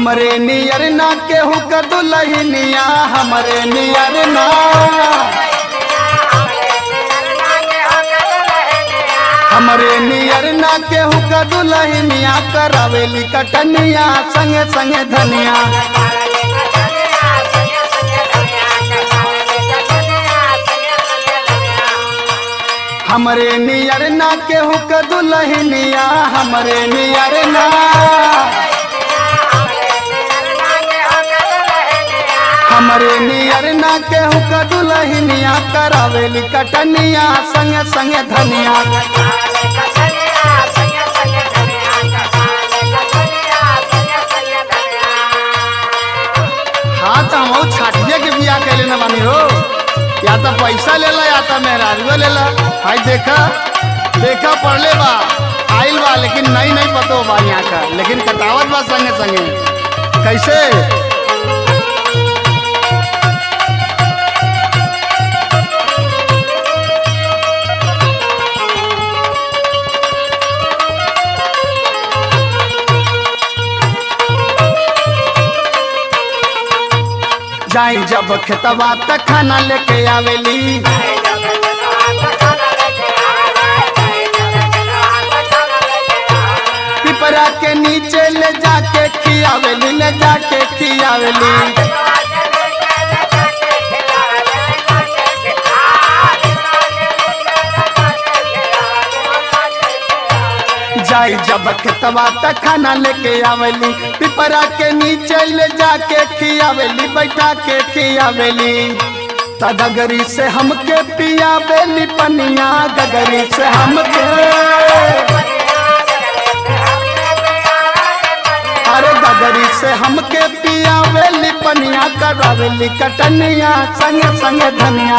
हमरे नियर ना केहू का दुलहिनिया हमरे नियर ना हमरे नियर ना केहू का दुलहिनिया करावेली कटनिया संगे संगे धनिया हमरे नियर ना केहू का दुलहिनिया हमरे नियर ना हमरे नियर ना केहू का दुलहिनिया करावेली कटनिया संगे संगे धनिया हाँ तो हम छाटिया के बिया कैले न बानी हो या तो पैसा लेला या तो मेहरारुआ लेला हाय देखा देखा पढ़ले बा आइल बा लेकिन नहीं नहीं पतो बा यहाँ का लेकिन कटावत बा संगे संगे कैसे जाई जब खेतवा त खाना लेके आवेली पिपरा के नीचे ले जाके खियावेली ले जाके खियावेली जाई जब खेतवा त खाना लेके आवेली पिपरा के नीचे ले जाके खियावेली बैठा के खियावेली त गगरी से हमके पियावेली पनिया गगरी से हमके अरे गगरी से हमके पियावेली पनिया करावेली कटनिया संगे संगे धनिया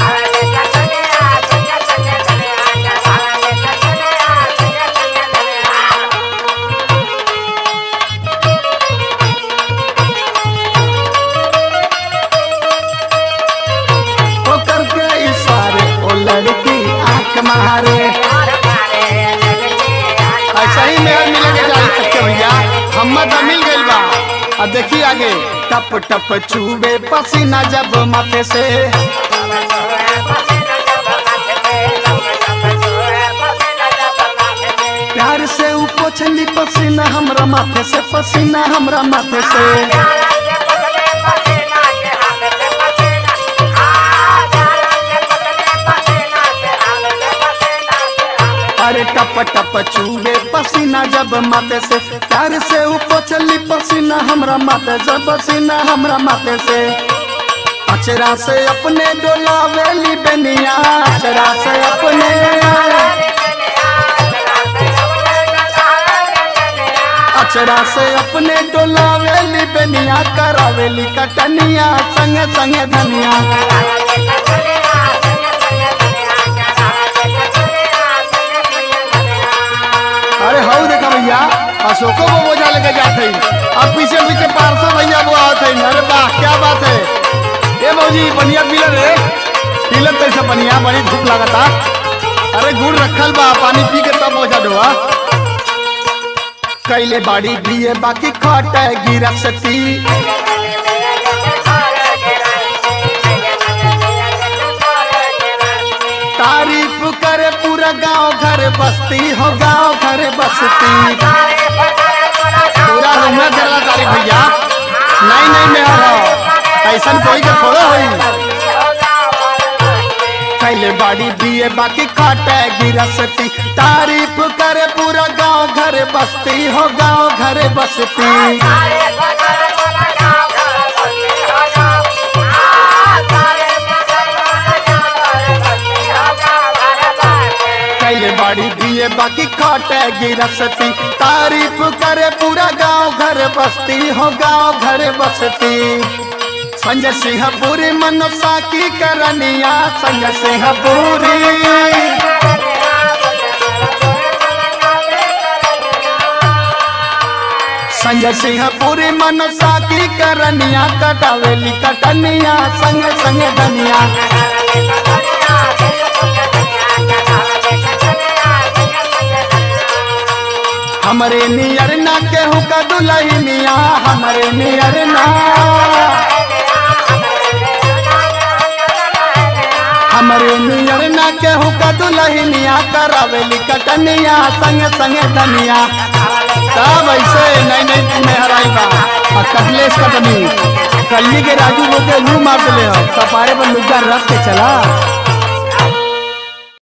होकर के इशारे ओ लड़की आंख मारे ऐसा ही मेहर मिलेंगे जाई सकते भैया हम तो मिल गइल बा आ देखी आगे टप टप चूबे पसीना जब माथे से प्यार से ऊ पोछली पसीना हमरा माथे से पसीना हमरा माथे से अरे टप टप चूबे पसीना जब माथे से प्यार से ऊ पोछली पसीना हमरा माथे से पसीना हमरा माथे से अचरा से अपने डोलावेली बनिया अचरा से अपने अचरा से अपने डोलावेली बनिया करावेली कटनिया संगे संगे धनिया अरे हऊ देखा भैया अशोको को बोझा लेके जाते ही अब पीछे पीछे पारसो भैया वो आते हैं अरे वाह क्या बात है ये मौजी बढ़िया पिलर है पिलर कैसे बढ़िया बड़ी धूप लागता अरे गुड़ रखल बा पानी पी के तब बोझा ढोआ कैले बाड़ी दिए बाकी खट गिरा सती तारीफ करे पूरा गांव घर बस्ती हो गांव घर बस्ती पूरा रुमे करला तारीफ भैया नहीं नहीं मेहर हो ऐसन कोई के थोड़ा होई कैले बाड़ी दिए बाकी खाटे गिरसती तारीफ करे पूरा गांव घर बस्ती हो गांव घर बस्ती कैले बाड़ी दिए बाकी खाटे गिरसती तारीफ करे पूरा गांव घर बस्ती हो गांव घर बस्ती संजय सिंह पूरी मनसा की करनिया संजय सिंह पूरी संजय सिंह पूरी मनसा की करनिया कटावेली कटनिया संग संग धनिया हमरे नियर ना केहू का दुलहिनिया हमरे नियर ना हमरे नियर ना केहू का दुलहिनिया करावेली कटनिया संग संग धनिया तब ऐसे नहीं नहीं मेहराई बा और कटलेस कटनी कल्ली के राजू लोग के लू मार दिले हो कपारे पर लुग्गा रख के चला